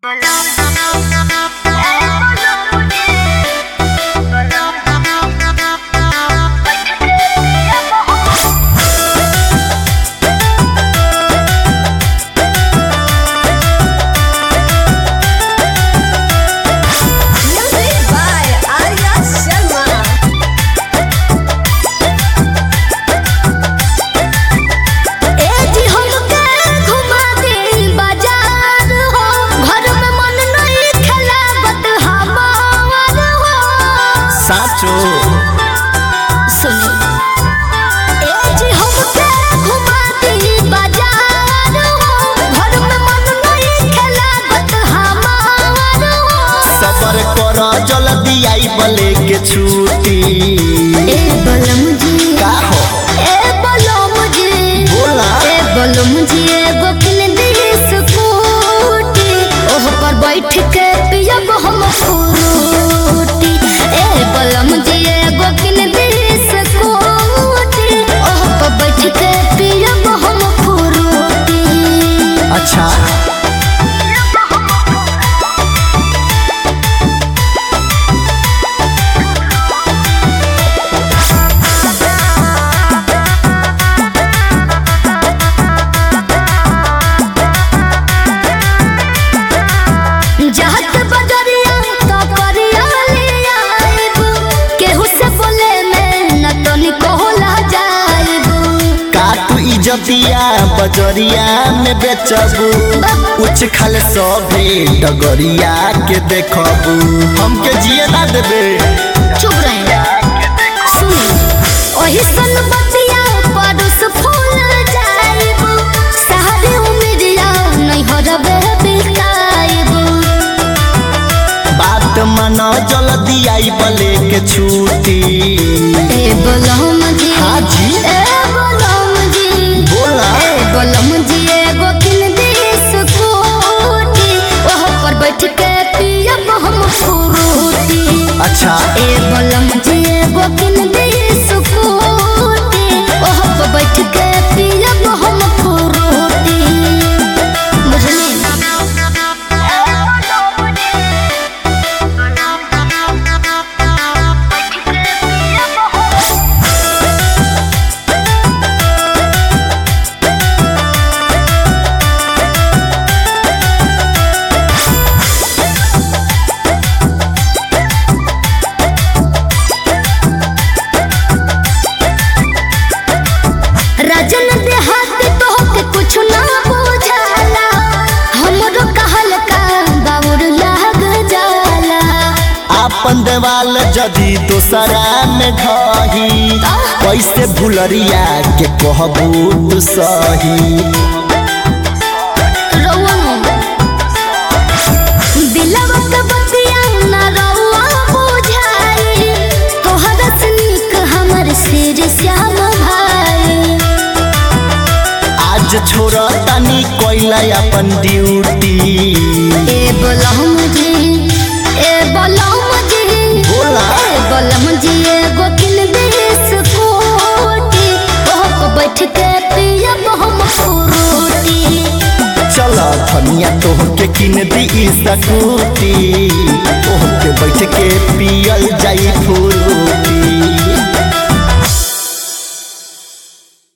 Music by Arya Sharma. ए जी हमके घुमा दे बाजार हो घर में मन नहीं खेलावत हमार हो साचो सुनी ए जी हमके घुमा दे बाजार हो घर में मन नहीं खेलावत हमार हो सबर कर जल्दी आई बले के छुट्टी ए बलम जी का हो ए बलम जी बोला ए बलम जी एगो किन दी स्कूटी ओह पर बैठ के पियब हम फ्रूटी ए बलम जी एगो किन दी स्कूटी ओह पर बैठ के पियब हम फ्रूटी अच्छा जहत बजरिया तो करिया ले आइब केहू से बोले में न तो निकोला जाइब का तू इजतिया बजरिया में बेचबू उच खल सभे डगरिया के देखबू हमके जिए ना देबे चुप रहे सुनी ओही सन बतिया परुस फूल जाइब सारी उम्रिया नहीं हरबे बिकाइब बात मन जल्दी आई बले के छुट्टी ए बलम जी हाँ जी। ए बलम जी बोला ए बलम जी एगो किन दी स्कूटी ओह पर बैठ के पियब हम फ्रूटी अच्छा ए बलम जी एगो किन दी स्कूटी ओह पर बैठ के पियब हम फ्रूटी बुझली राजन देहात तो के कुछ ना बुझाला हमरो कहल का बाउर लाग जाला आपन देवाल जदी दोसरा में ढही कैसे भुलरिया के कहबू तू सही रउआ दिलवा के बतिया ना रउआ बुझाई तोहरा से नीक हमर सिर श्याम भाई आज छोड़ तनी कोइला अपन ड्यूटी ए बलम जी ए बलम जी बोला ए बलम जी एगो किन दे स्कूटी ओह पर बैठ के पियब हम फ्रूटी चल धनिया तोहके किन दी स्कूटी तोहके बैठ के पियल जाई फूल